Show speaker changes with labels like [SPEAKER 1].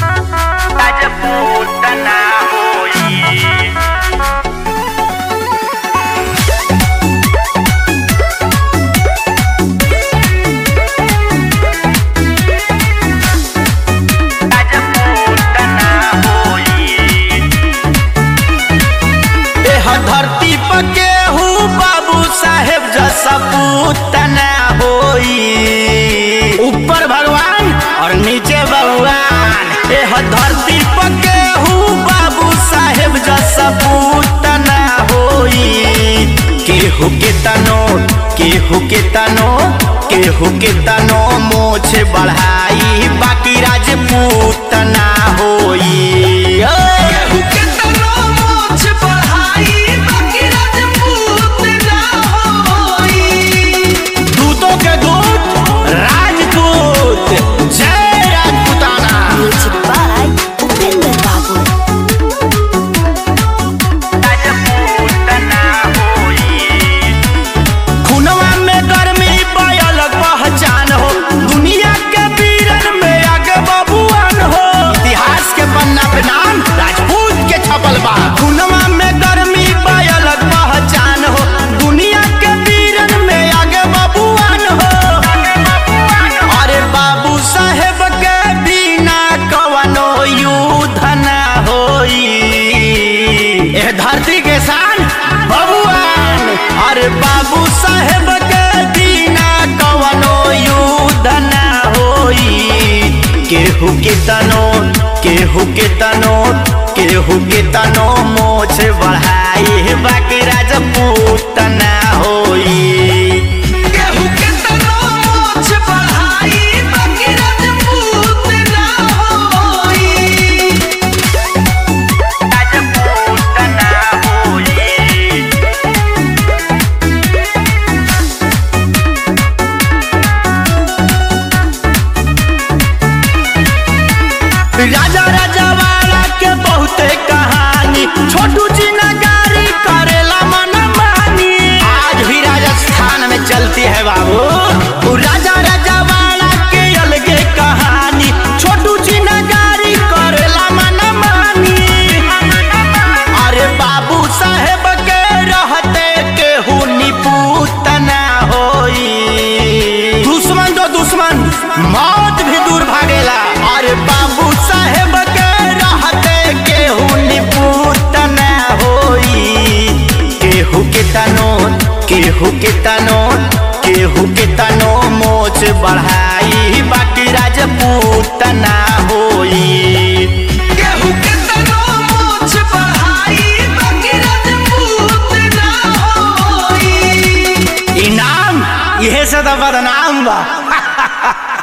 [SPEAKER 1] राजपूत ना होई राजपूत ना होई
[SPEAKER 2] एह धरती पर केहू बाबू साहेब जैसा पूत ना होई ऊपर भगवान और नीचे भगवान एह धरती पर केहू बाबू साहेब जैसा पूत ना होई केहू के तनो केहू के तनो केहू के तनो मोछ बढ़ाई बाकी राजपूत ना होई ओए! दूतों के दूत राजपूत जय Rajputana
[SPEAKER 3] Music by Upinder Babu.
[SPEAKER 1] Rajput ना होई
[SPEAKER 2] खुनवा में गर्मी बयल पहचान हो दुनिया के वीरन में आगे बबुआन हो इतिहास के पन्ना पे नाम राजपूत के छपल बा खुनवा में गर्मी बयल पहचान हो दुनिया के वीरन में आगे बबुआन हो अरे बाबू साहेब के बिना कवनो युद्ध ना होई एह धरती के शान बबुआन अरे बाबू साहेब के बिना कवनो युद्ध ना होई केहू के तनो केहू के तनो केहू के तनो मोछ बढ़ाई बाकी राजपूत ना होई
[SPEAKER 1] राजपूत ना होई
[SPEAKER 2] राजा राजा वाला के बहुते कहानी छोटू जी नगारी करेला मन मानी आज भी राजस्थान में चलती है बाबू उ राजा राजा वाला के अलगे कहानी छोटू जी नगारी करेला मन मानी अरे बाबू साहेब के रहते केहू निपूत ना होई दुश्मन तो दुश्मन मौत भी दूर भागेला अरे बाबू साहेब के रहते केहू निपूत ना होई केहू के तनो केहू के तनो केहू के तनो मोच बढ़ाई बाकी राजपूत ना होई इनाम यह से तो बदनाम बा